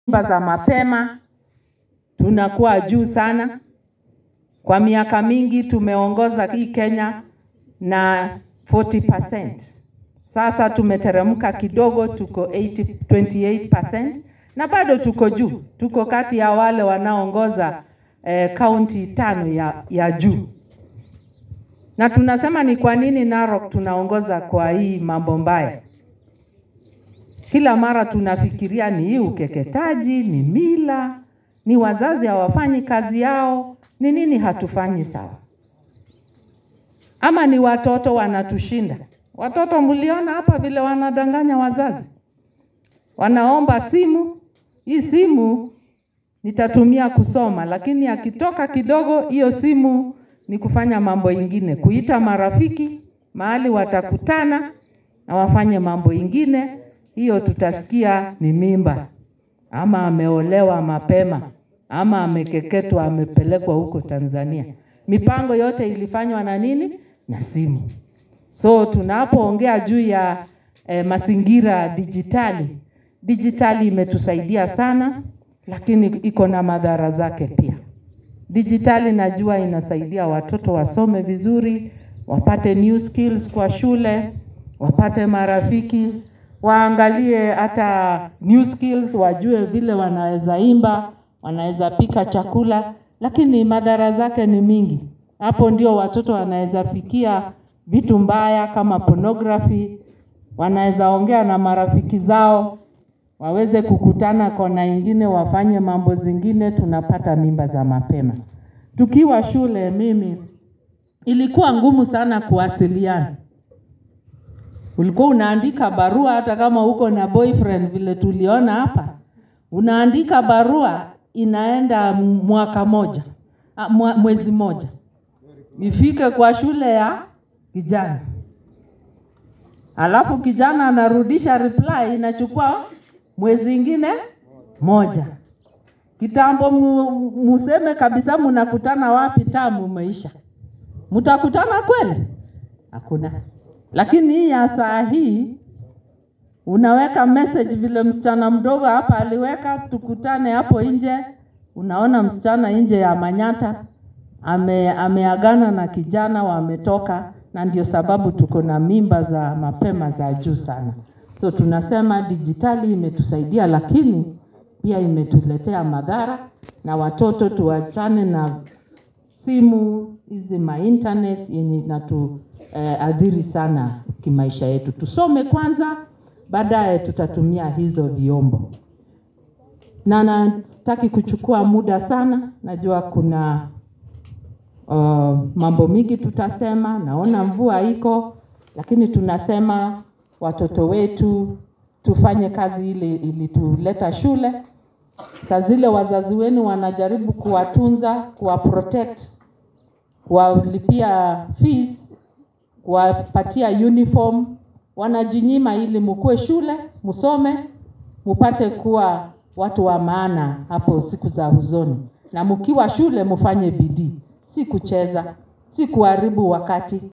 mimba za mapema tunakuwa juu sana. Kwa miaka mingi tumeongoza hii Kenya na 40%. Sasa tumeteremka kidogo, tuko 80, 28% na bado tuko juu, tuko kati ya wale wanaoongoza kaunti eh, tano ya, ya juu. Na tunasema ni kwa nini Narok tunaongoza kwa hii mambo mbaya? Kila mara tunafikiria ni hii ukeketaji, ni mila, ni wazazi hawafanyi kazi yao, ni nini hatufanyi sawa? Ama ni watoto wanatushinda? Watoto mliona hapa vile wanadanganya wazazi, wanaomba simu. Hii simu nitatumia kusoma, lakini akitoka kidogo, hiyo simu ni kufanya mambo ingine, kuita marafiki mahali watakutana na wafanye mambo ingine. Hiyo tutasikia ni mimba, ama ameolewa mapema, ama amekeketwa, amepelekwa huko Tanzania. Mipango yote ilifanywa na nini? Na simu. So tunapoongea juu ya eh, mazingira dijitali, dijitali imetusaidia sana, lakini iko na madhara zake pia. Dijitali najua inasaidia watoto wasome vizuri, wapate new skills kwa shule, wapate marafiki, waangalie hata new skills, wajue vile wanaweza imba, wanaweza pika chakula, lakini madhara zake ni mingi. Hapo ndio watoto wanaweza fikia vitu mbaya kama pornography, wanaweza ongea na marafiki zao, waweze kukutana kona ingine, wafanye mambo zingine, tunapata mimba za mapema. Tukiwa shule, mimi ilikuwa ngumu sana kuwasiliana. Ulikuwa unaandika barua, hata kama uko na boyfriend, vile tuliona hapa, unaandika barua inaenda mwaka moja, mwezi moja ifike kwa shule ya kijana, alafu kijana anarudisha reply, inachukua mwezi ingine moja. Kitambo museme kabisa mnakutana wapi, tamu umeisha. Mtakutana kweli? Hakuna. Lakini hii ya saa hii unaweka message vile msichana mdogo hapa aliweka, tukutane hapo nje. Unaona msichana nje ya Manyata ame, ameagana na kijana wametoka, na ndio sababu tuko na mimba za mapema za juu sana. So tunasema dijitali imetusaidia, lakini pia imetuletea madhara, na watoto tuachane na simu hizi ma internet yenye inatu eh, adhiri sana kimaisha yetu. Tusome kwanza, baadaye tutatumia hizo vyombo. Na nataki kuchukua muda sana, najua kuna uh, mambo mingi tutasema. Naona mvua iko, lakini tunasema watoto wetu tufanye kazi ile ilituleta shule. Saa zile wazazi wenu wanajaribu kuwatunza, kuwaprotect, kuwalipia fees, kuwapatia uniform, wanajinyima ili mukue shule, musome, mupate kuwa watu wa maana hapo siku za huzoni, na mkiwa shule mufanye bidii, si kucheza, si kuharibu wakati.